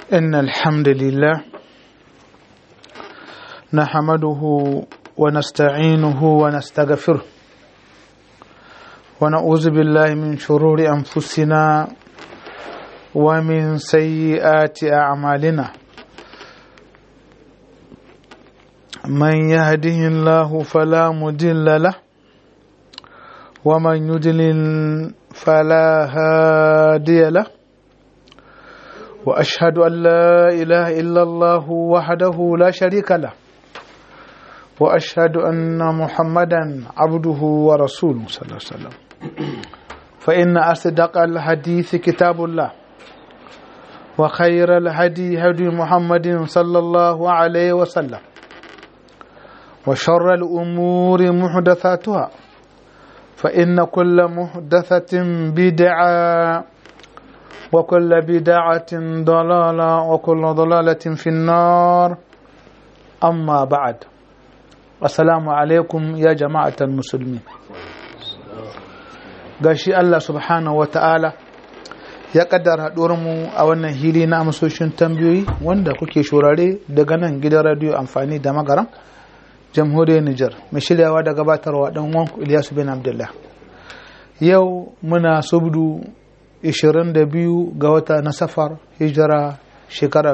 إن الحمد لله نحمده ونستعينه ونستغفره ونعوذ بالله من شرور أنفسنا ومن سيئات أعمالنا من يهده الله فلا مضل له ومن يضلل فلا هادي له واشهد ان لا اله الا الله وحده لا شريك له واشهد ان محمدا عبده ورسوله صلى الله عليه وسلم فان اصدق الحديث كتاب الله وخير الهدي هدي محمد صلى الله عليه وسلم وشر الامور محدثاتها فان كل محدثه بدعه وكل بدعة ضلالة وكل ضلالة في النار أما بعد السلام عليكم يا جماعة المسلمين gashi Allah subhanahu wa ta'ala ya kaddara mu a wannan hili na amsoshin tambayoyi wanda kuke shurare daga nan gidan radiyo amfani da magaran jamhuriyar Nijar mai shiryawa da gabatarwa dan wanku Ilyasu bin Abdullah yau muna subdu 22 ga wata na safar hijira shekara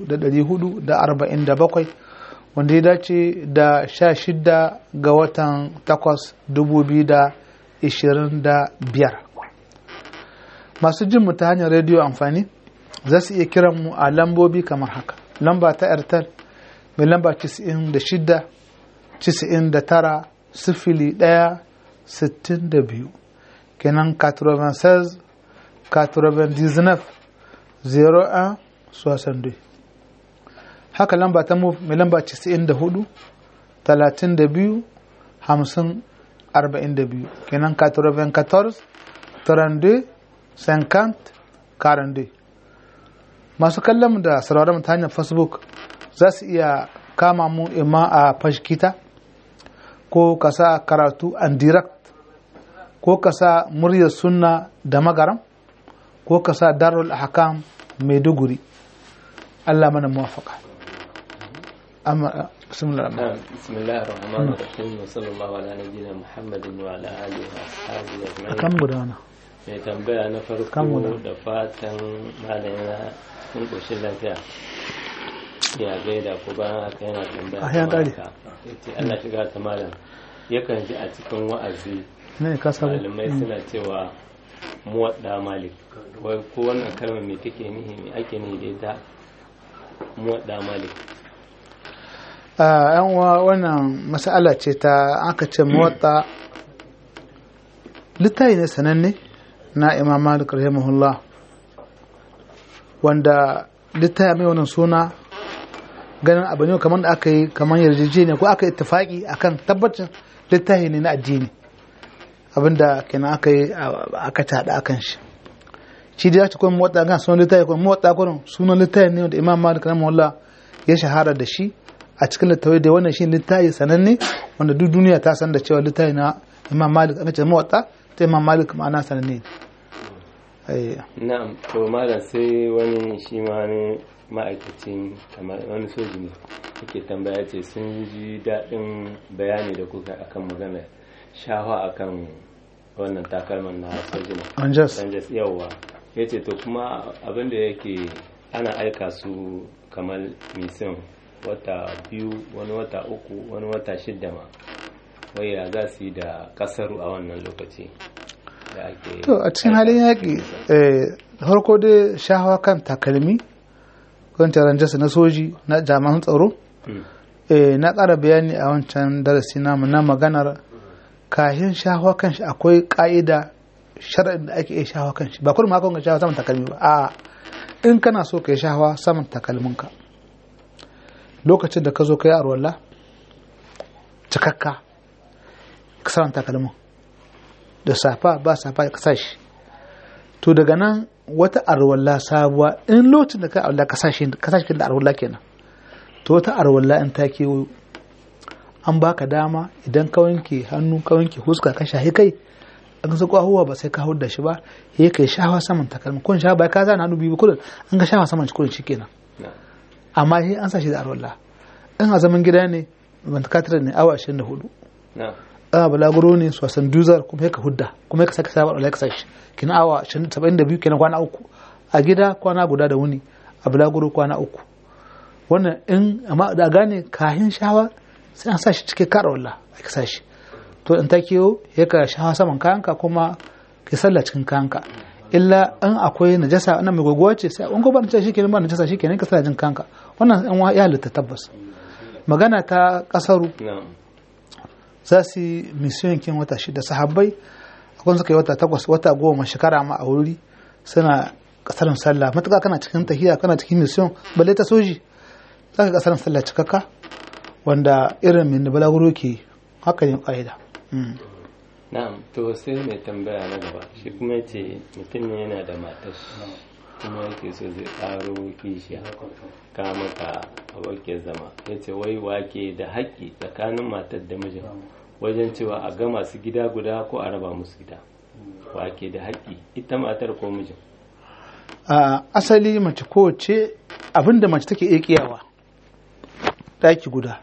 447 wanda ya dace da 16 ga watan 8 2025 masu jin mu ta hanyar rediyo amfani za su iya kiran mu a lambobi kamar haka lamba ta airtel mai lamba 96 99 sifili 1 62 kenan 96 99 01 62 haka lamba ta move mai lamba 94 32 50 42 kenan 94 32 50 42 masu kallon da sauraron ta hanyar facebook za su iya kama mu ima a fashkita ko ka sa karatu and direct ko ka sa muryar sunna da magaram ko ka sa darul ahkam maiduguri Allah mana muwafaka amma bismillah bismillahir rahmanir rahim wa sallallahu ala nabiyyina muhammadin wa ala alihi wa ashabihi ajma'in akan gudana mai tambaya na farko da fatan malama sun koshin lafiya ya gaida ko bayan haka yana tambaya Ah, ya kare. yace Allah shiga ta malam yakan ji a cikin wa'azi ne ka sabo malamai suna cewa muwadda malik wai ko wannan kalmar me take nihi me ake nihi da ita muwadda malik a yan uwa wannan mas'ala ce ta aka ce muwatta littafi ne sananne na imam malik rahimahullah wanda littafi mai wannan suna ganin abu ne kamar da aka yi kamar yarjejeniya ko aka yi ittifaki akan tabbacin littafi ne na addini abinda kenan aka yi aka tada akan shi shi da ya ci kuma motsa gan sunan littafi kuma motsa gurin sunan littafi ne da imam malik rahimahullah ya shahara da shi a cikin littafi da wannan shi littafi sananne wanda duk duniya ta san da cewa littafi na imam malik aka ce motsa ta imam malik ma'ana sananne Eh, na'am to malam sai wani shi ma wani ma'aikacin kamar wani soji ne yake tambaya ce sun ji daɗin bayani da kuka akan magana shawa akan wannan takalman na sojina Rangers. Rangers yawa ya ce to kuma abin da yake ana aika su kamar misin wata biyu wani wata uku wani wata shidda ma wai ya za su yi da kasaru a wannan lokaci da ake to a cikin halin yaƙi eh, harko dai shahawa kan takalmi wancan ranjarsa na soji na jami'an tsaro Mm. eh, na ƙara bayani a wancan darasi namu na maganar kahin shahawa kan shi akwai ƙa'ida shari'in da ake iya shahawa kan shi ba kullum haka ka shahawa saman takalmi ba a in kana so ka yi shahawa saman takalminka lokacin da ka zo ka yi arwalla cikakka ka saman takalmin da safa ba safa ka sa shi to daga nan wata arwalla sabuwa in lokacin da ka arwalla ka sa shi ka sa shi da arwalla kenan to wata arwalla in ta kewayo an baka dama idan ka wanke hannu ka wanke huska ka shahi kai an sa kwahuwa ba sai ka hau da shi ba ya kai shawa saman takalmi kun shawa ba ka zana hannu biyu kullum an ga shawa saman kullum shikenan amma shi an sa shi da arwalla in a zaman gida ne ventilator ne awa 24 a balaguro ne sosan duzar kuma ka hudda kuma ka saka sabar alai ka sashi kina awa 72 kina kwana uku a gida kwana guda da wuni a balaguro kwana uku wannan in amma da gane kahin shawa sai an sashi cike kara walla a ka sashi to in ta kiyo ya ka shawa saman kayanka kuma ka sallah cikin kayanka illa in akwai najasa wannan mai gogowa ce sai in ko ba najasa shikenan ba najasa shikenan ka sallah jin kanka wannan in ya halitta tabbas magana ta kasaru za su yi misiyon kin wata shida sahabbai akwai suka yi wata takwas wata goma shekara ma a wuri suna kasarin sallah matuƙa kana cikin tahiya kana cikin misiyon balle ta soji za ka kasarin sallah cikakka wanda irin min balaguro ke haka ne ƙa'ida. na'am to sai mai tambaya na gaba shi kuma ce mutum ne yana da matar kuma yake so zai ƙaro kishiya ka maka abokin zama ya ce wai wake da haƙƙi tsakanin matar da mijin wajen cewa a gama su gida guda ko a raba musu gida wake da haƙƙi ita matar ko mijin a asali mace kowace abinda mace take iya kiyawa ɗaki guda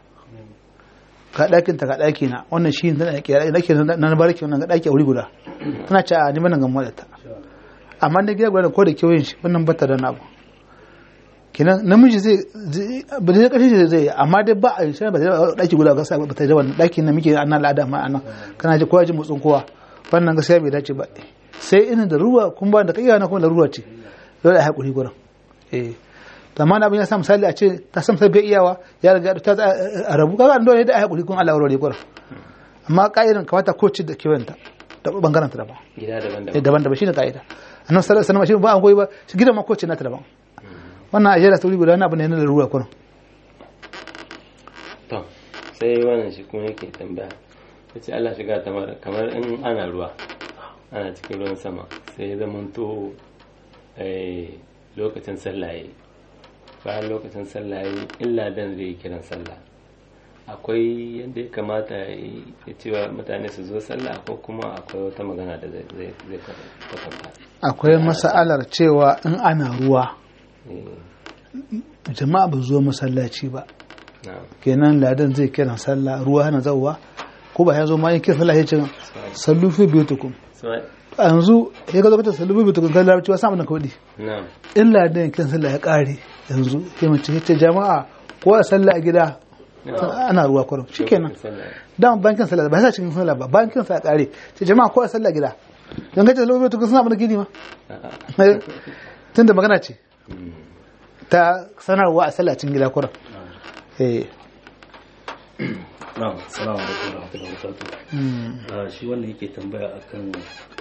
ga ɗakin ta ga ɗaki na wannan shi tana kiyaye ɗaki na barki wannan ga ɗaki a wuri guda tana ce a ni bana gamuwa da ta amma da gida guda ko da kewayen shi wannan bata da nabu kenan namiji zai ba zai kashe zai amma dai ba a sai ba zai daki guda ga ba ta jaban daki na muke ana al'ada ma anan kana ji kowa ji motsin kowa wannan gaskiya bai dace ba sai ina da ruwa kun ba da kai na kuma da ruwa ce dole a hakuri gurin eh to amma abin ya sa misali a ce ta san sai bai iyawa ya riga ta a rabu kaga an dole da a hakuri kun Allah warware gurin amma ka'idan kamata ko ci da kewanta da bangaren ta daban gida daban-daban daban-daban shine ka'ida annabi sallallahu alaihi wasallam shi ba an goyi ba shi gidan ma ko ce na ta daban wannan ajiyar sauri guda na abu ne na larura kurin to sai wannan shi kuma yake tambaya ya ce Allah shiga ta mara kamar in ana ruwa ana cikin ruwan sama sai ya zama to lokacin sallaye bayan lokacin sallaye illa dan zai yi kiran sallah akwai yadda ya kamata ya cewa mutane su zo sallah ko kuma akwai wata magana da zai kwatanta akwai masa'alar cewa in ana ruwa jama'a ba zo masallaci ba kenan ladan zai kiran sallah ruwa hana zauwa ko ba ya zo ma yin kiran sallah ya ce sallu fi biyutukum yanzu ya ga lokacin sallu fi biyutukum kan larabci wasu abin kawai in ladan kiran sallah ya kare yanzu ya mace ya ce jama'a ko a sallah a gida ana ruwa kwarin shi kenan dama bankin sallah ba sa cikin sallah ba bankin sallah kare ce jama'a ko a sallah gida don gace sallu fi biyutukum suna abin gini ma tun da magana ce ta sanarwa a sallacin gida kuran na'am salamu alaikum wa rahmatullahi wa barakatuh shi wannan yake tambaya akan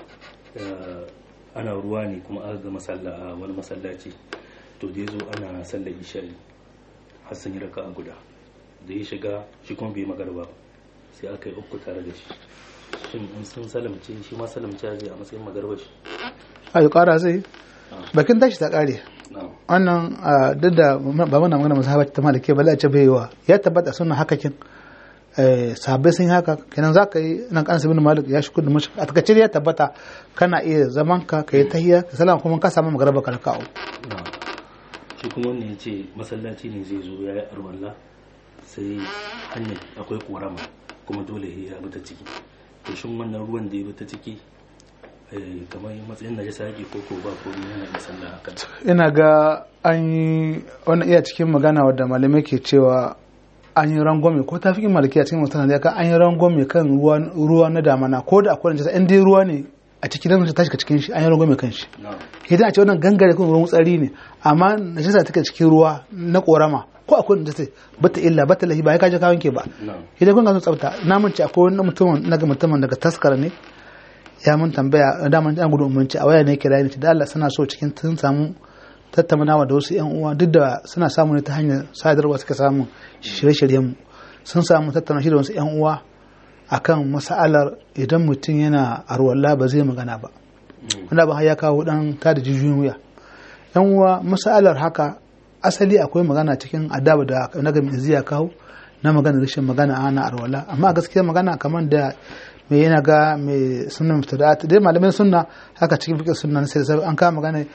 ana ruwa ne kuma aka ga masalla a wani masallaci to da yazo ana sallar isha'i har sun yi raka a guda da ya shiga shi kuma bai magarba sai aka yi uku tare da shi shin in sun salamce shi ma salamce zai a matsayin magarba shi a yi kara zai bakin tashi ta kare wannan duk da ba muna magana masu ta malake ba ce bai yiwa ya tabbata suna hakakin sahabbai sun yi haka kenan za ka yi nan kan sabin malik ya shi kudu mashi a takaice ya tabbata kana iya zaman ka ka yi tahiya ka salama kuma ka samu magaraba ka raka'u shi kuma wannan ya ce masallaci ne zai zo ya yi arwalla sai hanyar akwai korama kuma dole ya bi ta ciki to shin wannan ruwan da ya bi ta ciki kamar matsayin na jasa yake koko ba ko yana da sallah akan ina ga an yi wannan iya cikin magana wadda malamai ke cewa an yi rangwame ko ta fi malaki a cikin mutum da an yi rangwame kan ruwa na damana ko da akwai najasa in dai ruwa ne a cikin da ta shiga cikin shi an yi rangwame kan shi idan a ce wannan gangare kan ruwan tsari ne amma najasa take cikin ruwa na korama ko akwai najasa bata illa bata lahi ba ya kaje kawon ke ba idan kun ga sun tsafta na mun ce akwai wani mutumin naga mutumin daga taskar ne ya mun tambaya daman an gudu umarci a waya ne kira ni da Allah suna so cikin sun samu tattaunawa da wasu yan uwa duk da suna samu ne ta hanyar sadarwa suka samu shirye-shiryen mu sun samu tattauna shi da wasu yan uwa akan mas'alar idan mutum yana arwalla ba zai magana ba wanda ba ya kawo dan ta da jijiyoyin wuya yan uwa mas'alar haka asali akwai magana cikin adaba da na ga mai kawo na magana rashin magana ana arwalla amma gaskiya magana kamar da me yana ga mai sunna mubtada'at dai malamin sunna haka cikin fiqh sunna sai sai an kama magana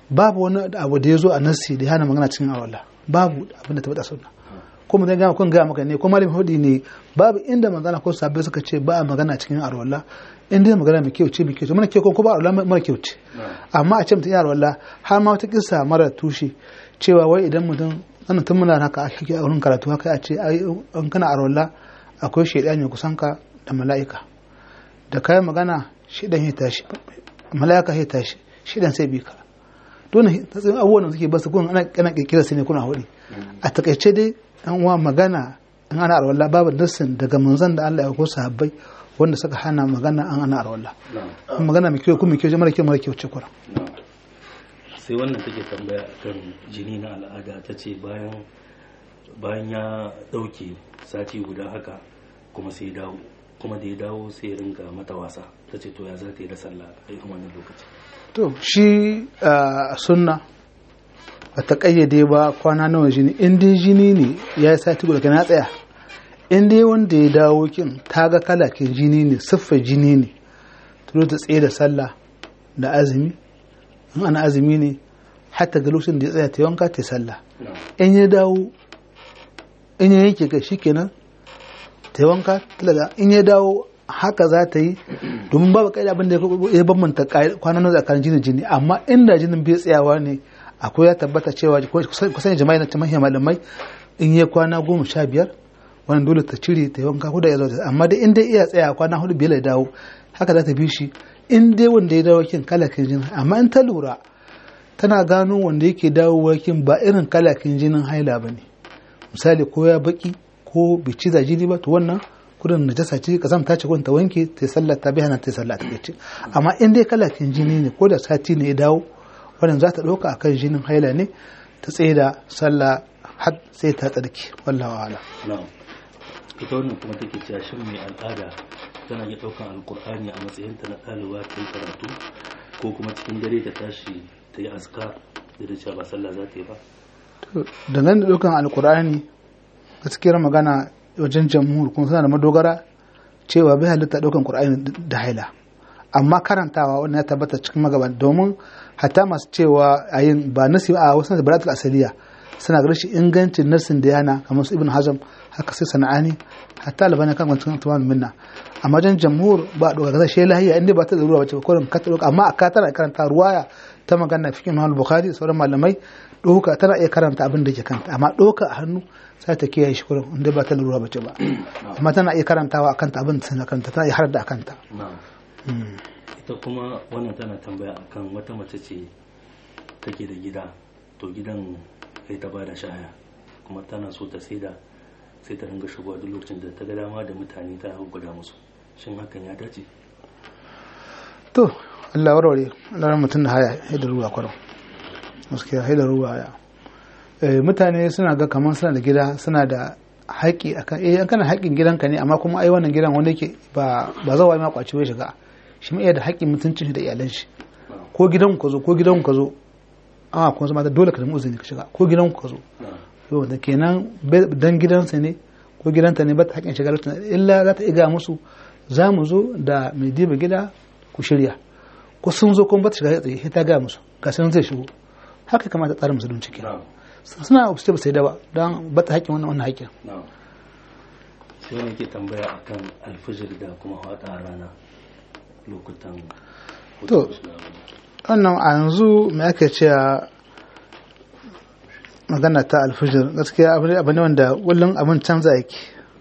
babu wani abu da ya zo a nassi da ya hana magana cikin arwalla babu abin da tabbata sunna ko mun ga kun ga maka ne ko malamin hudi ne babu inda magana ko sabbai suka ce ba a magana cikin arwalla in dai magana mai kyau ce mai kyau ce mana kyau ko ba arwalla mara kyau ce amma a ce mutum ya arwalla har ma wata kissa mara tushe cewa wai idan mutum wannan tun muna haka ake a wurin karatu haka a ce ai in kana arwalla akwai shaidani kusan ka da mala'ika da kayan magana shidan ya tashi mala'ika ya tashi shidan sai bi ka dole tatsin abubuwan da suke basu kun ana kana kirkira su ne kuna hudi a takaice dai an wa magana in ana arwalla babu nassin daga manzon da Allah ya ko sahabbai wanda suka hana magana an ana arwalla magana mai kyau kuma mai kyau mara kyau mara kyau ce kura sai wannan take tambaya akan jini na al'ada ta ce bayan bayan ya dauke sati guda haka kuma sai dawo kuma da ya dawo sai ya ringa mata wasa ta ce to ya za ta yi da sallah a irin wannan lokaci to shi a sunna ba ta kayyade ba kwana nawa jini in dai jini ne ya yi sati guda kana tsaya in dai wanda ya dawo kin ta ga kalakin jini ne siffar jini ne to ta tsaye da sallah da azumi in ana azumi ne hatta ga lokacin da ya tsaya ta wanka ta sallah in ya dawo in ya yanke kai shikenan ta wanka talaga in ya dawo haka za ta yi domin babu kai abin da ya bambanta kwanan nan tsakanin jini jini amma inda jinin bai tsayawa ne akwai ya tabbata cewa kusan jama'i na cikin malamai in ya kwana goma sha biyar wannan dole ta cire ta wanka ko da ya zo amma dai in dai iya tsaya kwana hudu biyar ya dawo haka za ta bi shi in dai wanda ya dawo kin kalakin jini amma in ta lura tana gano wanda yake dawowa kin ba irin kalakin jinin haila ba ne misali ko ya baki ko bai ciza jini ba to wannan kudin najasa ce ka zama ta ce ta wanke ta sallah ta bi hana ta sallah ta ce amma in dai kalakin jini ne ko da sati ne ya dawo wannan za ta ɗauka akan jinin haila ne ta tsaye da sallah har sai ta tsarki wallahu ala na'am ita wannan kuma take cewa shin mai al'ada tana iya ɗaukan alkur'ani a matsayinta na ɗaliba ta yi karatu ko kuma cikin dare ta tashi ta yi askar da da cewa ba sallah za ta yi ba dangane da ɗaukan alkur'ani gaskiyar magana wajen jamhur kuma suna da madogara cewa bai halitta ɗaukan qur'ani da haila amma karantawa wannan ya tabbata cikin magaban domin hatta masu cewa a yin ba nasi a wasu da baratul asaliya suna ga rashin ingancin nasin da yana kamar su ibn hazam haka sai sana'ani hatta albani kan wancan tuwan minna amma wajen jamhur ba a ɗauka gaza shi lahiya inda ba ta da ruwa bace ba kurin ka ɗauka amma a ka tana karanta ruwaya ta magana fikin mahal bukhari sauran malamai ɗauka tana iya karanta abin da ke kanta amma ɗauka a hannu sai ta kiyaye shi kurin inda ba ta da ruwa bace ba amma tana iya karantawa a kanta abin da kanta tana iya har da a kanta ita kuma wannan tana tambaya akan wata mace ce take da gida to gidan kai ta bada shaya kuma tana so ta saida sai ta ringa shigowa duk lokacin da ta ga dama da mutane ta guda musu shin hakan ya dace to Allah warware Allah mutum da haya haida ruwa kwaron gaskiya haida ruwa haya mutane suna ga kamar suna da gida suna da haƙi akan eh kana haƙin gidanka ne amma kuma ai wannan gidan wanda yake ba ba zawa ma kwaci bai shiga shi ma iya da haƙin mutuncin shi da iyalan shi ko gidan ka zo ko gidan ka zo a kuma zama da dole ka nemi uzuri ka shiga ko gidan ka zo yau da kenan dan gidansa ne ko gidanta ne ba ta haƙin shiga illa za ta iga musu za mu zo da mai diba gida ku shirya ko sun zo kuma ba ta shiga tsaye sai ta ga musu ga sun zai shigo haka kamata tsarin musulunci kenan suna obstacle sai da ba don ba ta haƙin wannan wannan haƙin sai wani ke tambaya akan alfijir da kuma hada rana lokutan to wannan a yanzu mai ake cewa magana ta alfijir gaskiya abu ne wanda kullum abin canza yake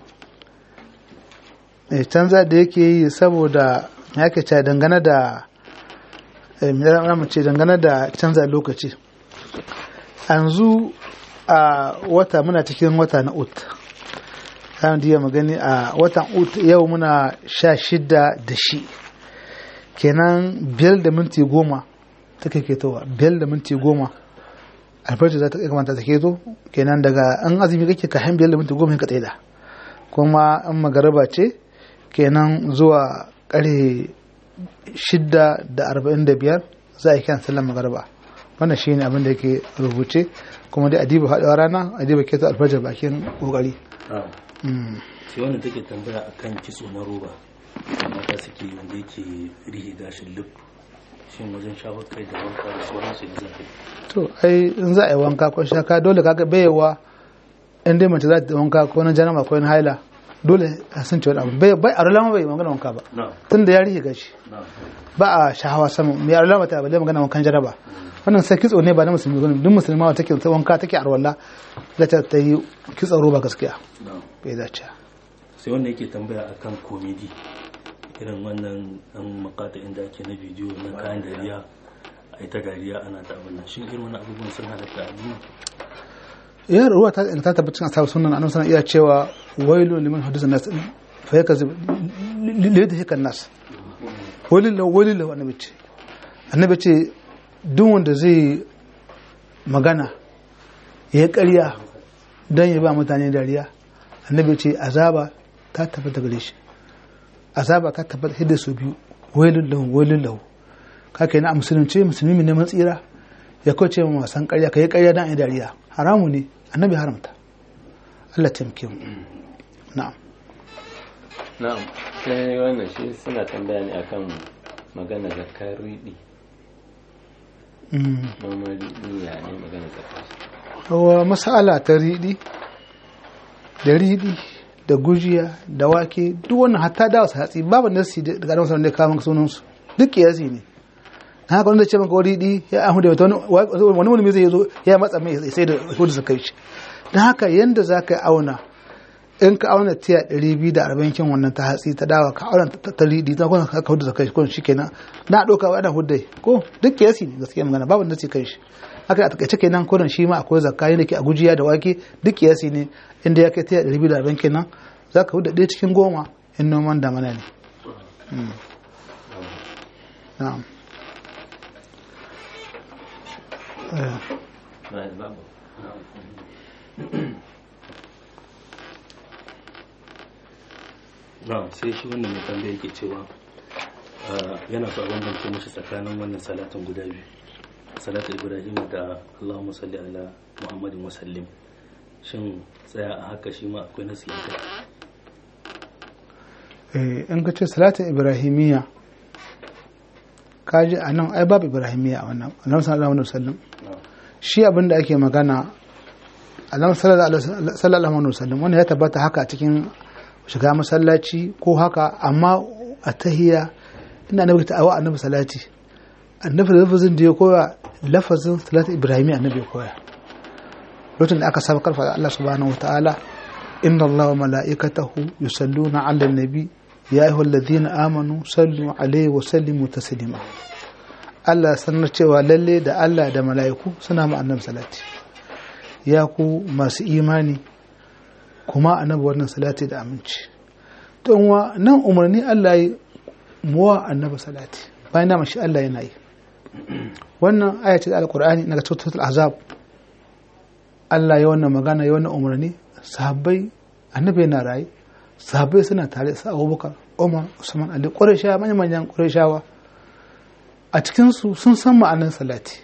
eh canza da yake yi saboda mai ake cewa dangane da mai ce dangane da canza lokaci yanzu a wata muna cikin wata na ut kan diya magani a watan ut yau muna sha shida da shi kenan biyar da minti goma ta kai ketowa biyar da minti goma alfarci za ta kai kamata ta keto kenan daga an azumi kake ka han biyar da minti goma ka tsaida kuma an magaraba ce kenan zuwa kare shida da arba'in da biyar za a yi kyan sallan magaraba wannan shi ne abin da yake rubuce kuma dai adiba haɗewa rana adiba keto alfajar bakin ƙoƙari sai wanda take tambaya akan kitso na roba mata suke wanda yake rihe gashin lip shin wajen shafar kai da wanka da sauransu da zafi to ai in za a yi wanka ko shaka dole kaga bayewa in dai mace za ta yi wanka ko na janama ko na haila dole a san cewa abu bai bai a rulama bai magana wanka ba na tun da ya rike gashi na ba a shahawa sama mai a rulama ta bale magana wankan jaraba wannan sai kitso ne ba na musulmi gani duk musulma wa take ta wanka take arwalla da ta ta yi kitso roba gaskiya na bai dace sai wanda yake tambaya akan komedi irin wannan dan makata inda ake na bidiyo na kayan dariya a ita dariya ana ta abin nan shin irin wani abubuwan sun halatta a duniya ya ruwa ta ta tabbacin ashabu sunan annabi sallallahu iya cewa wailu liman hadisa nas fa yakzib lida hikan nas walillahu walillahu annabi ce annabi ce duk wanda zai magana ya yi ƙarya don ya ba mutane dariya annabi ce azaba ta tabbata gare shi azaba ta tabbata hidda su biyu walillahu walillahu kaka yana a musulunci musulmi mai neman tsira ya kauce ma wasan ƙarya ka yi ƙarya don a yi dariya haramu ne annabi haramta Allah taimake mu na'am na'am sai wannan shi suna tambaya ne akan magana zakar riɗi Mm. noman riɗi ya ne magana zakar wa masala ta riɗi da riɗi da gujiya da wake duk wannan hatta da wasu hatsi babu nasi daga adam sanar da kawo maka sunansu duk kiyasi ne na haka wanda ce maka wani riɗi ya ahu da wani wani mulmi zai zo ya matsa mai sai da hudu su kai shi don haka yanda za ka yi auna in ka auna tiya ɗari biyu da arba'in kin wannan ta hatsi ta dawa ka auna ta ta riɗi ta kuma ka hudu su kai shi kun shi kenan na ɗauka wa ana hudai ko duk kiyasi ne gaskiya magana babu nasi kai shi haka a takaice kenan kodin shi ma akwai zakka yadda ke a gujiya da wake duk kiyasi ne inda ya kai ta ɗari biyu da arba'in kenan za ka huda ɗaya cikin goma in noman damana ne Mm. na'am Eh, na babu na sai shi wannan mai tambaya yake cewa ah, yana so a bambance mashi tsakanin wannan salatin guda biyu salatul ibrahim da allahumma salli ala muhammadin wa sallim shin tsaya a haka shi ma akwai nasi a kai eh, in ka ce salatin ibrahimiyya kaji a nan ai babu ibrahimiyya a wannan annabi sallallahu alaihi wasallam na shi abin da ake magana annabi sallallahu alaihi wasallam wannan ya tabbata haka a cikin shiga masallaci ko haka amma a tahiya ina nabi ta awa annabi salati annabi da lafazin da ya koya lafazin salatin ibrahimiyya annabi ya koya lokacin da aka saba karfa Allah subhanahu wataala inna Allah wa mala'ikatahu yusalluna 'alan nabi ya ayyuhalladhina amanu sallu 'alaihi wa sallimu taslima Allah sanar cewa lalle da Allah da mala'iku suna ma annabi salati ya ku masu imani kuma annabi wannan salati da aminci don wa nan umarni Allah yi muwa annabi salati bayan da shi Allah yana yi wannan ayatul alqur'ani daga suratul azab Allah ya wannan magana ya wannan umarni sahabbai annabi yana raye sahabbai suna tare su Abubakar Umar Usman Ali Qurayshawa manyan manyan Qurayshawa a cikinsu sun san ma'anar salati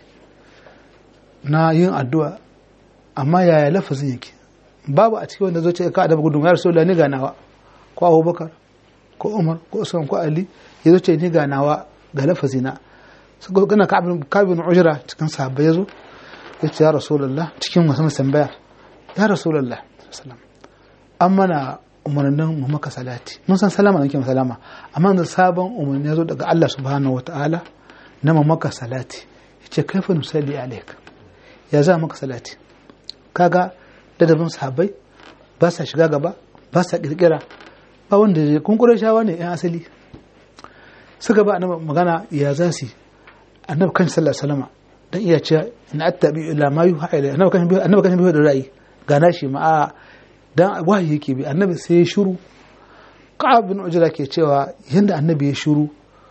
na yin addu'a amma yaya lafazin yake babu a cikin wanda zo ce ka adaba gudun ya rasu ni ganawa ko abubakar ko umar ko usman ko ali ya zo ce ni ganawa ga lafazina suka gana kabin ujira cikin sahabbai ya zo ya ce ya rasulullah cikin wasu tambaya ya rasulullah sallam an mana umarnin mu maka salati mun san salama nake salama amma da sabon umarni ya zo daga Allah subhanahu wataala na mu maka salati yace kaifa nusalli alayka ya za maka salati kaga ladabin sahabbai ba sa shiga gaba ba sa kirkira ba wanda ya kun shawa ne yan asali suka ba annabi magana ya za su annabi kan sallallahu alaihi wasallam dan iya cewa in attabi ila ma yuha ila annabi kan annabi kan bi da ra'ayi gana shi ma a dan wahayi yake bi annabi sai ya shiru ka'ab bin ujra ke cewa yanda annabi ya shiru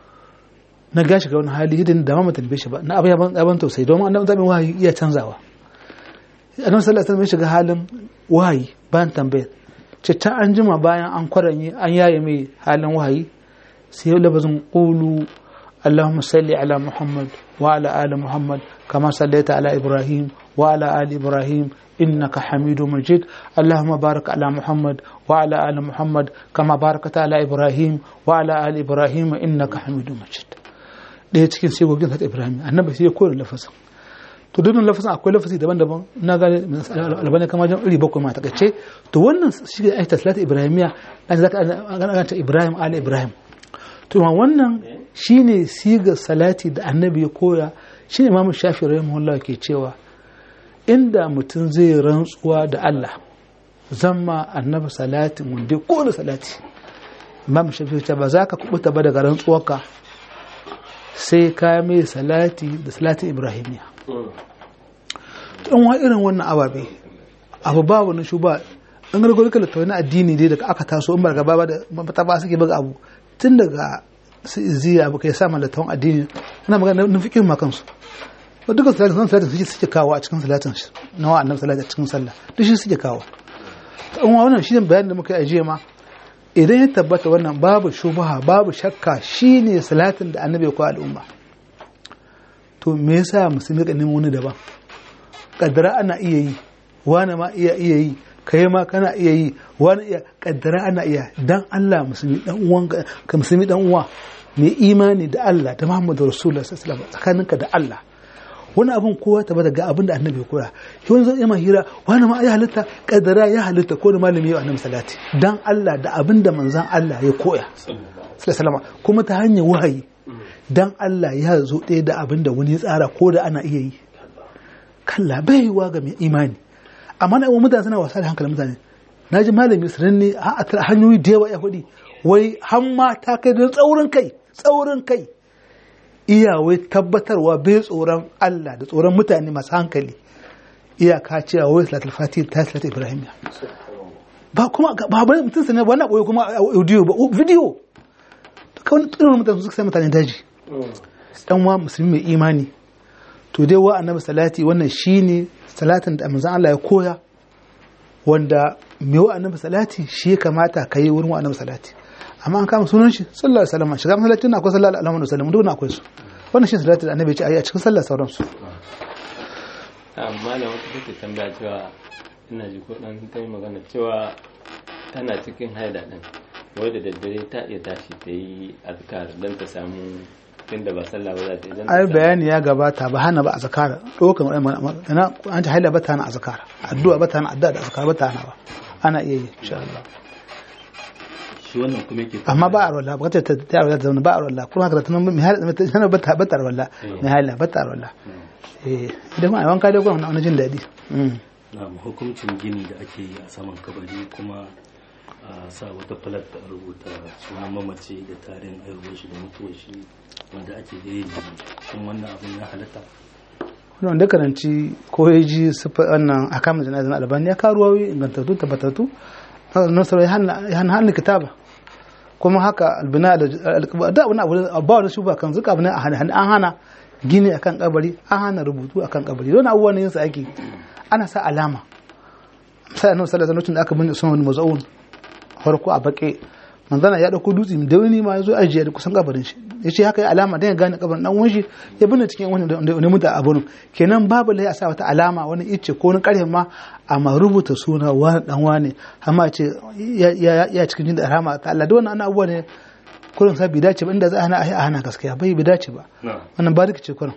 na gashi ga wani hali hidin da ma tambaye shi ba na abin yaban yaban tausayi domin annabi zamin wahayi iya canzawa annabi sallallahu alaihi wasallam ya shiga halin wahayi bayan tambayar ce ta an jima bayan an kwaranye an yaye mai halin wahayi sai ya labazin qulu اللهم صل على محمد وعلى آل محمد كما صليت على إبراهيم وعلى آل إبراهيم إنك حميد مجيد اللهم بارك على محمد وعلى آل محمد كما باركت على إبراهيم وعلى آل إبراهيم إنك حميد مجيد ɗaya cikin sigogin salatu ibrahim annabi sai ya koyar lafazin to dukkan lafazin akwai lafazi daban-daban na gane albani kama jan iri bakwai ma takaice to wannan shi ne aikata salatu ibrahimiya an zaka an ta ibrahim ala ibrahim to ma wannan shine siga salati da annabi ya koya shine imamu shafi rahimahullah ke cewa inda mutum zai rantsuwa da Allah zama annabi salatin wanda ko da salati imam shafi ce ba za ka kubuta ba daga rantsuwarka sai ka mai salati da salatin ibrahimiya in wa irin wannan ababe abu ba wani shuba in gargaro kala ta wani addini dai daga aka taso in ba gaba ba da mata ba suke buga abu tun daga su iziya abu kai sa malatawan addini ina magana na fikin ma kansu ba duka salatin san salatin suke suke kawo a cikin salatin shi na wa annabi salatin a cikin sallah duk shi suke kawo in wa wannan shi ne bayanin da muka yi ajiye ma idan ya tabbata wannan babu shubaha babu shakka shine salatin da annabi ya kawo al'umma to me yasa musulmi ka nemo wani daban kaddara ana iya yi wani ma iya iya yi kai ma kana iya yi wani iya kaddara ana iya dan Allah musulmi dan uwan ka musulmi dan uwa mai imani da Allah da Muhammadu Rasulullah sallallahu alaihi wasallam tsakaninka da Allah wani abin kowa ta bada ga abin da annabi ya koya shi wani zai ima hira wani ma ya halitta kaddara ya halitta ko da malami ya annabi salati dan Allah da abin da manzon Allah ya koya sallallahu alaihi kuma ta hanyar wahayi dan Allah ya zo ɗaya da abin da wani ya tsara ko da ana iya yi kalla bai wa ga mai imani amma na mutane suna wasa da hankalin mutane na ji malami sanin ne a hanyoyi da yawa ya faɗi wai hamma ta kai da tsaurin kai tsaurin kai iya wai tabbatarwa bai tsoron Allah da tsoron mutane masu hankali iyaka cewa wai salatul fatih ta salatul ibrahimiya ba kuma ba bane mutum sanin ba na koyi kuma audio ba video kawai tsirin mutane suka sai mutane daji dan wa musulmi mai imani to dai wa annabi salati wannan shine salatin da manzon Allah ya koya wanda mai wa annabi salati shi ya kamata ka yi wurin wa annabi salati amma an kama sunan shi sallallahu alaihi wasallam shiga masallaci na akwai sallallahu alaihi wasallam duk akwai su wannan shi salatin da annabi ya ce ayi a cikin sallar sauran su amma da wata take tambaya cewa ina ji ko dan ta yi magana cewa tana cikin haida din wai da daddare ta iya tashi ta yi azkar don ta samu tunda ba sallah ba za ta idan ai bayani ya gabata ba hana ba a zakara dokan ina an ta haila ba ta hana a zakara addu'a ba ta hana addu'a da zakara ba ta hana ba ana iya yi insha Allah shi wannan kuma yake amma ba a rolla ba ta ta ta rolla ta ba a rolla kuma haka tana mai haila tana ba ta ba ta rolla mai haila ba ta rolla eh idan ma wanka dai kuma wani jin daɗi na hukuncin gini da ake yi a saman kabari kuma a sa wata falat da rubuta sunan mamaci da tarin aihuwar shi da mutuwar shi wanda ake yi shin wannan abin ya halatta wannan da karanci ko ya ji wannan a kama jana'izan albani ya karuwa ingantattu tabbatattu nasar ya hana hannun kitaba kuma haka albina da da wani abu ba wani shuba kan zuka abin an hana gini akan kabari an hana rubutu akan kabari don abubuwan yin sa ake ana sa alama sai annabi sallallahu alaihi wasallam da aka bin sunan maz'un farko a baƙe manzana ya ɗauko dutse da wani ma ya zo ajiye da kusan kabarin shi ya ce haka ya alama don ya gane kabarin ɗan wani ya binne cikin wani da wani mutu a burin kenan babu lai a sa wata alama wani icce ko wani ƙarfe ma amma rubuta suna wani ɗan wani amma ce ya cikin jin da rahama ta Allah da wannan abubuwa ne kurin sa bai dace ba inda za a hana a hana gaskiya bai bai dace ba wannan ba ce kurin.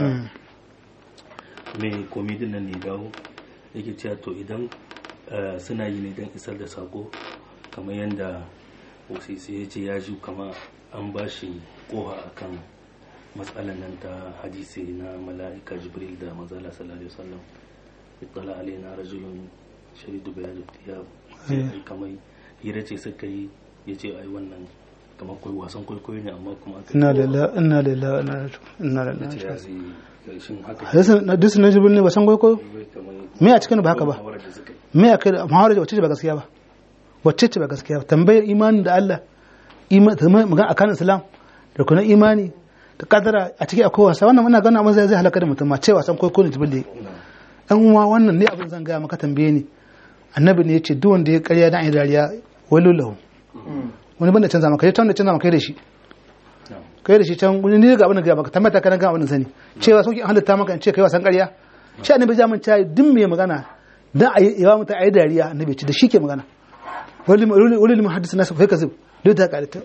me komidin nan ne dawo yake cewa to idan suna yi ne don isar da sako kamar yadda osisi ya ce ya ji kama an ba shi koha akan matsalan nan ta hadisi na mala'ika jibril da mazala sallallahu alaihi wasallam ittala alaina rajulun shadidu bayadu thiyab sai kamar hira ce suka yi ya ce ai wannan kamar kai wasan kwaikwayo ne amma kuma aka inna lillahi inna lillahi inna ya lillahi ce ya zai shin haka hadisi na jibril ne ba san kwaikwayo kamar me a cikin ba haka ba muhawarar da suka yi me a kai muhawarar wacce ce ba gaskiya ba wacce ce ba gaskiya ba tambayar imani da Allah imani magana akan islam da kuma imani da kadara a ciki akwai wasa wannan muna gana amma zai zai halaka da mutum ma cewa san kwaikwayo ne jibril dan uwa wannan ne abin zan gaya maka tambaye ni annabi ne ya ce duk wanda ya karya dan ayi dariya walu lahu wani banda canza maka ya tanda canza maka da shi kai da shi can wani ne ga abin da ga maka tambata kana ga abin da sani cewa sauki an halitta maka in ce kai wasan ƙarya shi annabi jamin ta duk mai magana dan ayi yawa mutum ayi dariya annabi ce da shi ke magana wani wani wani muhaddis nasu fa kazib duk ta karita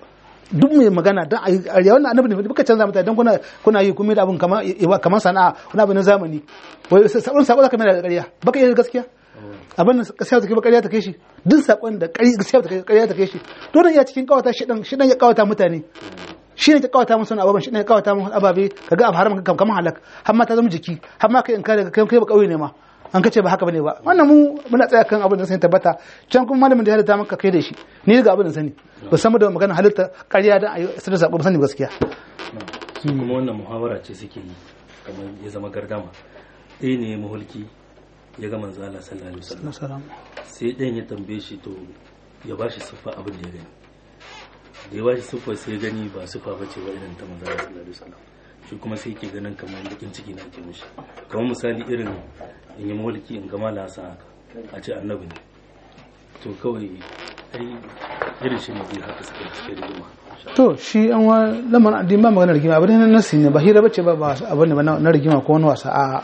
duk mai magana don a yi ƙarya wannan annabi ne duka canza mutane don kuna kuna yi kuma da abin kamar kamar sana'a wani abin na zamani wai sabon sako zaka mai da ƙarya baka yi gaskiya abin da gaskiya take ba ƙarya ta kai shi duk sakon da ƙarya gaskiya ta kai ƙarya ta kai shi to dan iya cikin kawata shi dan shi dan ya kawata mutane shi ne ta kawata musu wani ababen shi ne ya kawata musu ababe kaga abu haram kamar halak har ma ta zama jiki har ma kai in kare kai kai ba kauye ne ma an kace ba haka bane ba wannan mu muna tsaya kan abin da sai tabbata can kuma malamin da ya halitta maka kai da shi ni ga abin da sani ba san da magana halitta ƙarya dan ayi sai da sabo sani gaskiya su kuma wannan muhawara ce suke yi kamar ya zama gardama ɗaya ne ya mahulki ya ga manzo Allah sallallahu alaihi wasallam sai ɗayan ya tambaye shi to ya ba shi siffa abin da ya gani da ya ba shi siffa sai ya gani ba siffa ba ce ba irin ta manzo Allah sallallahu alaihi wasallam shi kuma sai ke ganin kamar bakin ciki na ke mishi kamar misali irin in yi mulki in gama lasa haka a ce annabi ne to kawai ai irin shi ne zai haka suka cike rigima to shi an wa lamar addini ba magana rigima abin nan nasi ne ba hira bace ba ba abin ne ba na rigima ko wani wasa a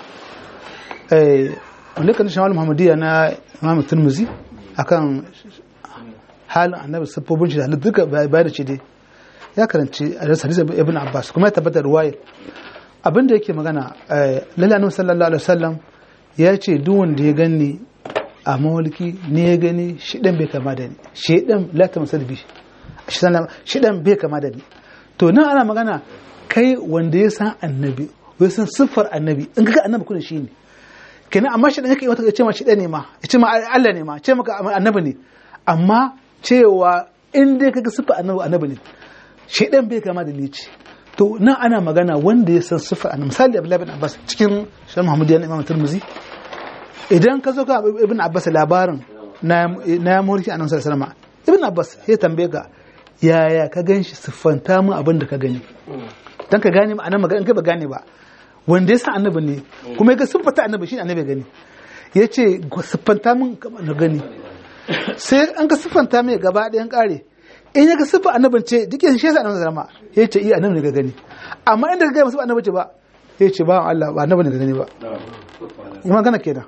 eh wanda kan shawal muhammadiyya na imam turmuzi akan halin annabi siffofin shi da halittu duka bayar da ce dai ya karanci a hadisi ibn abbas kuma ya tabbata ruwaya abin da yake magana lalle annabi sallallahu alaihi wasallam ya ce duk wanda ya gani a mawalki ne ya gani shidan bai kama da ni shidan la ta masal bi shidan bai kama da ni to nan ana magana kai wanda ya san annabi ya san siffar annabi in kaga annabi kun shi ne kenan amma shidan yake wata ce ma shidan ne ma ya ce ma Allah ne ma ce maka annabi ne amma cewa in dai kaga siffar annabi annabi ne shaidan bai kama da ni ce to nan ana magana wanda ya san siffar annabi misali Abdullahi bin Abbas cikin Shan Muhammadu na Imam Tirmidhi idan ka zo ka Ibn Abbas labarin na na mulki annabi sallallahu alaihi wasallam Ibn Abbas ya tambaye ka yaya ka ganshi siffanta mu abin da ka gani dan ka gane ma'anar magana in kai ba gane ba wanda ya san annabi ne kuma ya ga siffata annabi shi annabi gani ya ce siffanta mun na gani sai an ka siffanta mai gaba ɗayan ƙare in ya ga siffa annabin ce duk yin shi yasa annabi zama ya ce iya annabi ne ga gani amma inda ka ga siffa annabi ce ba ya ce ba Allah ba annabi ne ga gani ba yi magana kenan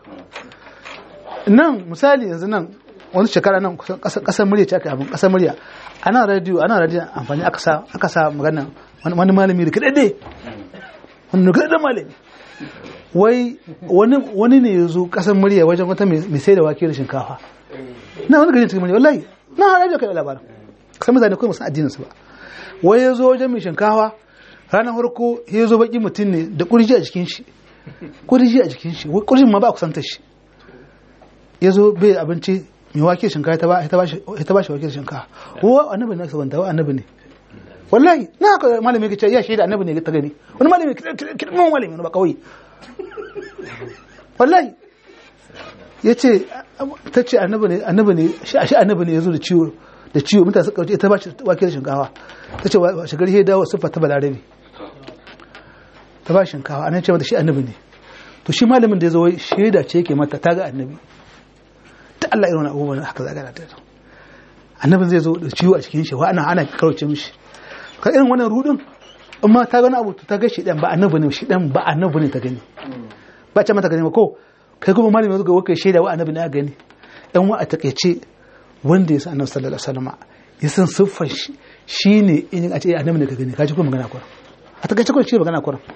nan misali yanzu nan wani shekara nan kasar murya ce aka abin kasar murya ana radio ana radio amfani aka sa aka sa magana wani malami da kadade wani kadade malami wai wani wani ne ya zo kasar murya wajen wata mai sai da wake da shinkafa na wani gari cikin murya wallahi na radio kai labarin kasar mutane kawai musan addinin su ba wai ya zo wajen mai shinkafa ranar farko ya zo baki mutum ne da kurji a jikin shi kurji a jikin shi kurjin ma ba kusantar shi ya zo bai abinci mai wake shinkafa ta ba shi wake shinkafa wa annabi ne sabanta wa annabi ne wallahi na haka malami ya ce ya shaida annabi ne ta gani wani malami kirmin malami ba kawai wallahi ya ce ta ce annabi ne annabi ne shi annabi ne ya zo da ciwo da ciwo mutane suka wuce ta ba shi wake shinkafa ta ce shigar ya dawo siffa ta balarabe ta ba shinkafa anan ce mata shi annabi ne to shi malamin da ya zo shaida ce yake mata ta ga annabi ta Allah irin abubuwan haka zaga ta annabin zai zo da ciwo a cikin shi wa ana ana kauce mishi ka irin wannan rudin amma ta gani abu ta ga shi dan ba annabi ne shi dan ba annabi ne ta gani ba ce mata gani ba ko kai kuma malamin zuga waka shaida wa annabi ne a gani dan wa a takeice wanda ya san annabi sallallahu alaihi wasallam ya san siffar shi shine in a ce annabi ne ka gani ka ji kuma magana kuran a takeice ko shi magana kuran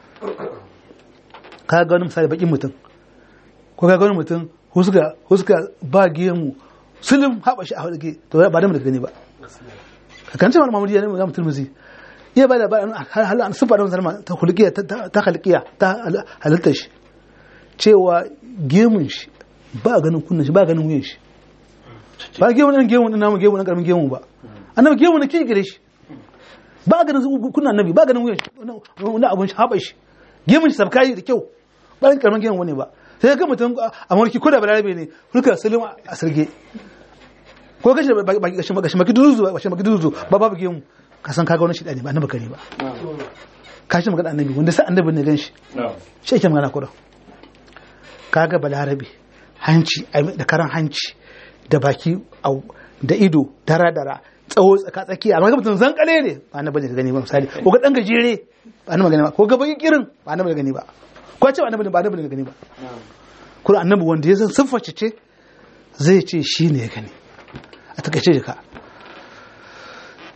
ka ga wani misali bakin mutum ko ka ga wani mutum huska huska ba gemu sulum haɓa shi a haɗe to ba da mu gani ba ka kan cewa mamudi ya ne mu turmuzi iya ba da ba hal an sufa da musulma ta hulkiya ta halkiya ta halittar shi cewa gemun shi ba ganin kunnan shi ba ganin wuyan shi ba gemun nan gemun namu gemun nan karamin gemun ba annabi gemun na kigire shi ba ganin kunnan annabi ba ganin wuyan shi wani abun shi haɓa shi gemun shi sabkai da kyau ba karamin gemun wani ba sai ga mutum a mulki ko da balarabe ne hulka salim a sirge ko gashi gashi gashi maki duzu gashi maki duzu ba babu gemu ka san kaga wani shi ne ba annabi kare ba ka shi magana annabi wanda sai annabi ne ganshi shi yake magana kuran kaga balarabe hanci da karan hanci da baki da ido dara dara tsawo tsaka tsaki amma ga mutum zan kale ne ba annabi ne ka gani ba misali ko ga dan gajere ba annabi gani ba ko ga baki kirin ba annabi gani ba ko ce annabi ba annabi ne gani ba kuma annabi wanda ya san sifface ce zai ce shi ne ya gani a takaice ka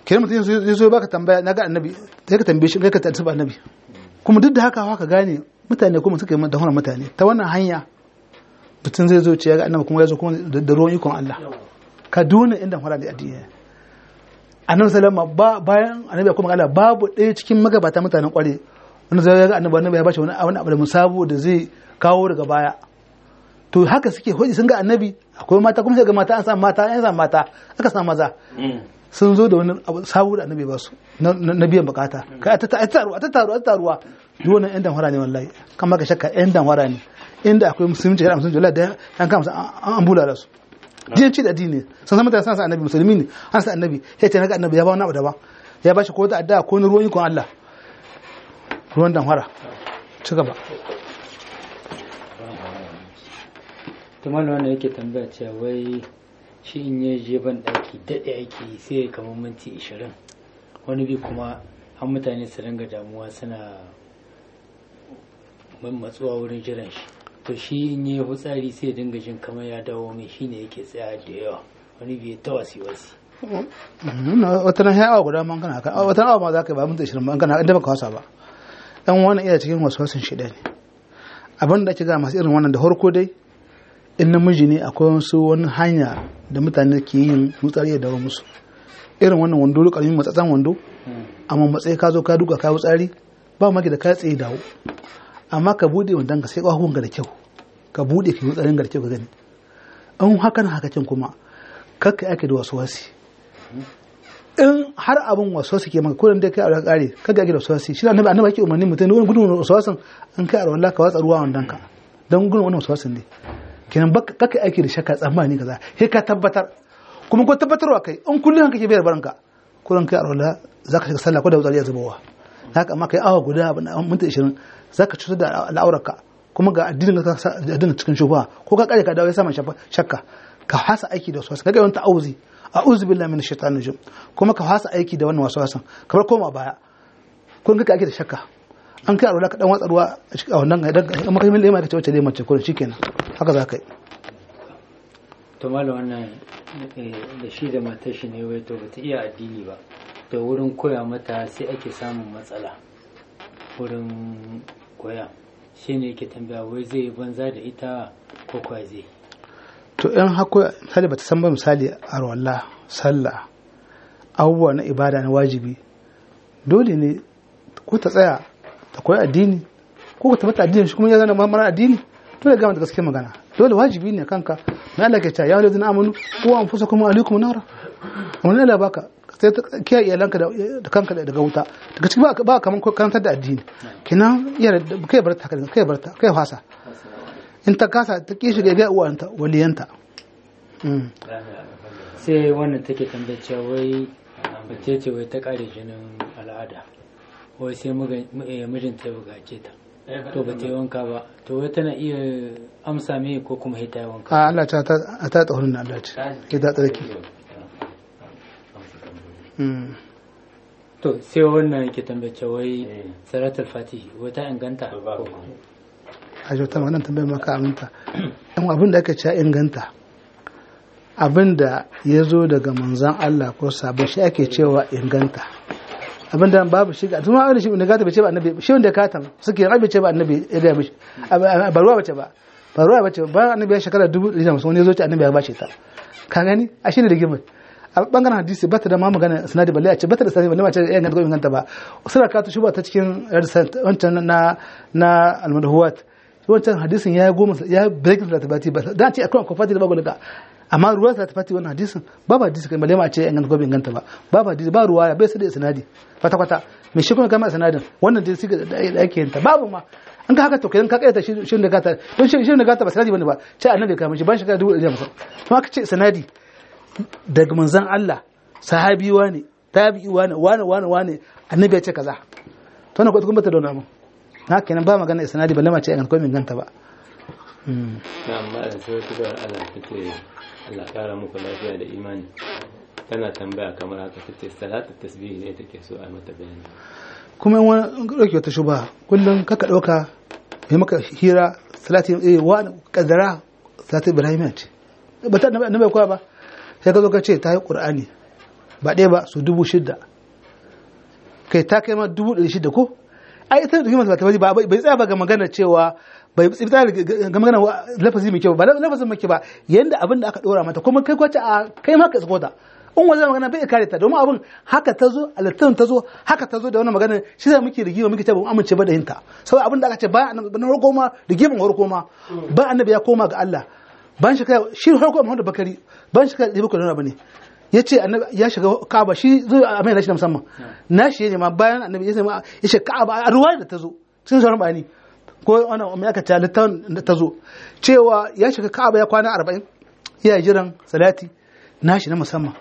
kenan mutum zai zo baka tambaya na ga annabi sai ka tambaye shi kai ka tattaba annabi kuma duk da haka haka gane mutane kuma suka yi da wannan mutane ta wannan hanya mutum zai zo ce ya ga annabi kuma ya zo kuma da ruwan ikon Allah ka duna inda fara da addini annabi sallama ba bayan annabi kuma Allah babu ɗaya cikin magabata mutanen kware wanda zai ga annabi annabi ya bashi wani wani abu da musabo da zai kawo daga baya to haka suke hoji sun ga annabi akwai mata kuma sai ga mata an samu mata an samu mata aka samu maza sun zo da wani abu sabo da annabi ba su na biyan bukata kai a tattaruwa a tattaruwa a tattaruwa duk wannan yan danwara ne wallahi kan maka shakka yan danwara ne inda akwai musulunci da musulunci wallahi da an kama an bula da su jin ci da addini sun san mutane san annabi musulmi ne an san annabi sai ce naga annabi ya ba wani abu daban ya ba shi ko ta addu'a ko ni ruwan ikon Allah ruwan danwara ci gaba tumar wanda yake tambaya cewa wai shi in ya je ban daki daɗe ake yi sai ya kama minti ishirin wani bi kuma an mutane su ringa damuwa suna matsuwa wurin jiran shi to shi in yi hutsari sai ya dinga jin kamar ya dawo mai shi ne yake tsaya da yawa wani bi ta wasi wasi wata nan ya awa guda man kana haka wata awa ma za ka yi ba minti ishirin ba kana inda baka wasa ba dan wannan iya cikin wasu wasan shida ne abin da ake ga masu irin wannan da harko dai in namiji ne akwai wasu wani hanya da mutane ke yin wutsari ya dawo musu irin wannan wando karamin matsatsan wando amma matsayi ka zo ka duka ka wutsari ba maki da ka tsaye dawo amma ka bude wandon ka sai kwahuwan ga da kyau ka bude ka wutsarin ga da kyau ka gani in haka na haka can kuma kakka ake da wasu wasi in har abin wasu wasu ke maka kullum dai kai a kare kaga ake da wasu wasi shi annabi annabi ake umarni mutum wani gudun wasu wasan an kai a rawar ka watsa ruwa wandon ka don gudun wani wasu wasan ne kenan baka kaka aiki da shakka tsammani kaza sai ka tabbatar kuma ko tabbatarwa kai in kullum kake bayar baranka kullum kai arwala zaka shiga sallah ko da wutsari ya zubowa haka amma kai awa guda minti 20 zaka cutar da al'aurarka kuma ga addinin ka addinin cikin shubha ko ka kare ka dawo ya sama shakka ka hasa aiki da wasu kaga yawan ta'awuzi a'udhu billahi minash shaitanir rajim kuma ka hasa aiki da wannan wasu wasan kamar koma baya kun kake aiki da shakka an kai arwala ka dan watsa ruwa a wannan idan amma kai mai ka ce wacce dai mace kullum shikenan haka za ka yi to mala wannan da shi da matar shi ne wai to bata iya addini ba da wurin koya mata sai ake samun matsala wurin koya shi ne yake tambaya wai zai banza da ita ko kwa zai to in hako misali bata san ba misali arwala sallah abubuwa na ibada na wajibi dole ne ko ta tsaya ta koyi addini ko ka tabbata addini shi kuma ya zana mara addini dole ga da gaske magana dole wajibi ne kanka na Allah ke cewa ya wani amanu ko an fusa kuma alaikum nara wani Allah baka sai ta kiyaye iyalanka da kanka daga wuta daga cikin ba kaman karantar da addini kinan iya kai bar ta kai bar ta kai fasa in ta kasa ta kishi ga ga uwanta waliyanta sai wannan take tambayar cewa wai mace ce wai ta kare jinin al'ada wai sai mijinta ya bugace ta to ba ta yi wanka ba to wai tana iya amsa me ko kuma hita yi wanka a Allah ta ta ta tsohon na Allah ce ke ta tsarki to sai wannan yake tambace wai salatul fatihi wai ta inganta a jota wannan tambayar maka aminta yan abin da aka ce inganta abin da ya zo daga manzan Allah ko sabon shi ake cewa inganta abin da babu shi ga tuma wani shi ne gata bai ce ba annabi shi wanda ka tan suke yin abin ce ba annabi ya ga mishi ba ruwa bace ba ba ruwa bace ba annabi ya shekara dubu da hamsin wani ya zo ce annabi ya bace ta ka gani a shi ne da gimar a bangaren hadisi bata da ma magana sanadi balle a ce bata da sanadi balle ma ce ya ganta ko inganta ba suna ka shi ba ta cikin wancan na na almadhuwat wancan hadisin ya goma ya break da tabati ba dan ce akwai akwai fati da babu daga amma ruwan sa ta fati wannan hadisin babu hadisi kai balle ma ce ya ganta ko inganta ba babu hadisi ba ruwa bai sai da sanadi kwata kwata me shi kuma kama sanadin wannan dai siga da ake yin ta babu ma an ka haka to kai ka kaita shi da gata don shi da gata ba sanadi bane ba ce annabi ka mishi ban shiga dubu da musa kuma ka ce sanadi daga manzon Allah sahabi wane tabi'i wane wane wane wane annabi ya ce kaza to na kuma bata da wani na kenan ba magana isnadi balle ma ce an ko min ganta ba na amma da sai wata da Allah take Allah kara muku lafiya da imani tana tambaya kamar haka tace salatu tasbih ne take so a mata bayani kuma wani dauke wata shuba kullum kaka dauka mai maka hira salati eh wa kadara salati ibrahim ce ba ta annabi koya ba sai ka zo ka ce ta yi qur'ani ba ɗaya ba su dubu shida kai ta kai ma dubu ɗari shida ko ai ita da himar ta ba bai tsaya ba ga magana cewa bai tsaya ga magana lafazi mai kyau ba lafazin mai kyau ba yanda abin da aka ɗora mata kuma kai kwace a kai ma ka tsako ta in wajen magana bai kare ta domin abin haka ta zo alittin ta zo haka ta zo da wannan magana shi zai muke rigima muke ce ba mu amince ba da hinta saboda abin da aka ce ba na farko ma rigiman farko ma ba annabi ya koma ga Allah ban shi kai shi farko Muhammadu Bakari ban shi kai da bakari ba ne ya ce ya shiga Ka'aba shi zo a mai nashi na musamman nashi ne ma bayan annabi ya ce ya ce Ka'aba a ruwa da ta zo sun sauran bayani ko wannan mai aka ta littan da ta zo cewa ya shiga Ka'aba ya kwana 40 ya jiran salati nashi na musamman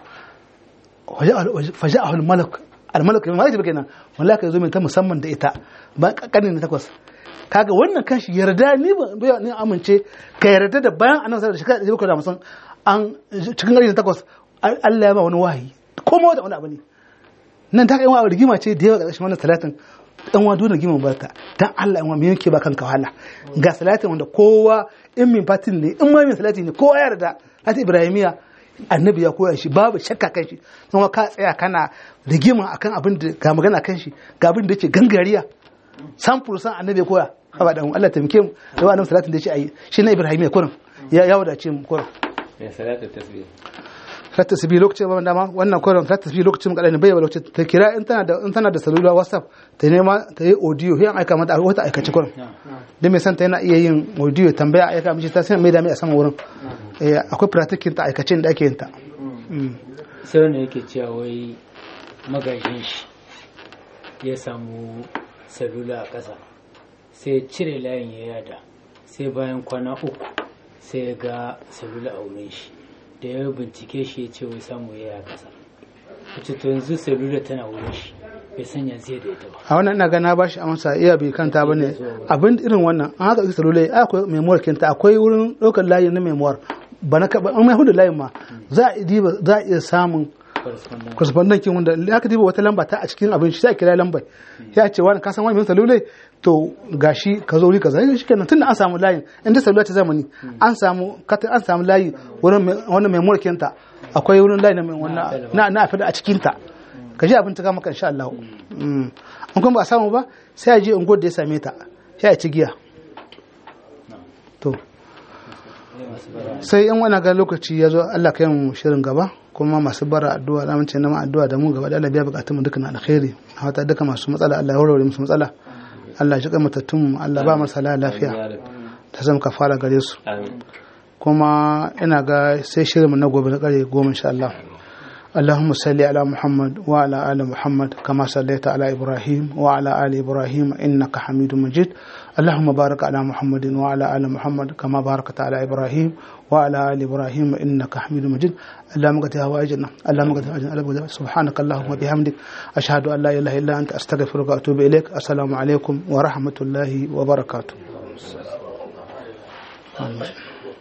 faja'ahul malak al-malak mai malaka kenan malaka yazo mai ta musamman da ita ba kanin na takwas kaga wannan kanshi yarda ni ba ni amince ka yarda da bayan annabi sallallahu alaihi wasallam da musan an cikin gari na takwas Allah ya ba wani wahayi ko ma wani abu ne nan ta kai wa rigima ce da yawa ga wannan salatin dan wa dole rigima barka dan Allah in wa me yake ba kanka wahala ga salatin wanda kowa in min fatin ne in ma min salati ne kowa ya yarda hati ibrahimiya annabi ya koya shi babu shakka kan shi kuma ka tsaya kana rigima akan abin da ga magana kan shi ga abin da yake gangariya san fursan annabi ya koya haba dan Allah taimake mu da wannan salatin da yake ayi shi na Ibrahim ya kurin ya ya wadace mu kurin ya salatu tasbih salatu tasbih lokacin ba dama wannan kurin salatu tasbih lokacin kadan bai lokacin ta kira in tana da in tana da salula WhatsApp ta nema ta yi audio sai an aika mata wata aikace kurin da mai santa yana iya yin audio tambaya aika mishi ta sai mai da mai a sama wurin akwai practicing ta aikacin da ake yin ta sai wanda yake cewa wai magajin shi ya samu salula a ƙasa sai cire layin ya yada sai bayan kwana uku sai ya ga salula a wurin shi da ya bincike shi ya ce wai samu ya yada ƙasa wacce to yanzu salula tana wurin shi bai sanya zai da ita ba a wannan ina gana ba shi amsa iya bai kanta ba ne abin irin wannan an haka salula akwai memoir kinta akwai wurin ɗaukar layin na memoir ba na kaba an mai hudu layin ma za a iya samun correspondent kin wanda ya ka diba wata lamba ta a cikin abin shi sai kira lambar ya ce wani ka san wani mai salulai to gashi ka zo wuri kaza shi kenan tunda an samu layin inda salula ta zamani an samu an samu layi wurin wannan memory kinta akwai wurin layi na na fada a cikin ta ka ji abin ta kama kan insha Allah an kuma ba a samu ba sai a je unguwar da ya same ta sai a ci giya to sai in wani ga lokaci ya zo Allah kai mu shirin gaba kuma masu bara addu'a da mun ce na addu'a da mu gaba da Allah biya bukatun mu duka na alkhairi hata duka masu matsala Allah ya warware musu matsala Allah ya matattun mu Allah ba masa lafiya ta zama kafara gare su kuma ina ga sai shirin mu na gobe na kare goma insha Allah اللهم صل على محمد وعلى آل محمد كما صليت على إبراهيم وعلى آل إبراهيم إنك حميد مجيد اللهم بارك على محمد وعلى آل محمد كما باركت على إبراهيم وعلى آل إبراهيم إنك حميد مجيد اللهم قد هواجنا اللهم قد هواجنا سبحانك اللهم وبحمدك أشهد أن لا إله إلا أنت أستغفرك وأتوب إليك السلام عليكم ورحمة الله وبركاته آمين.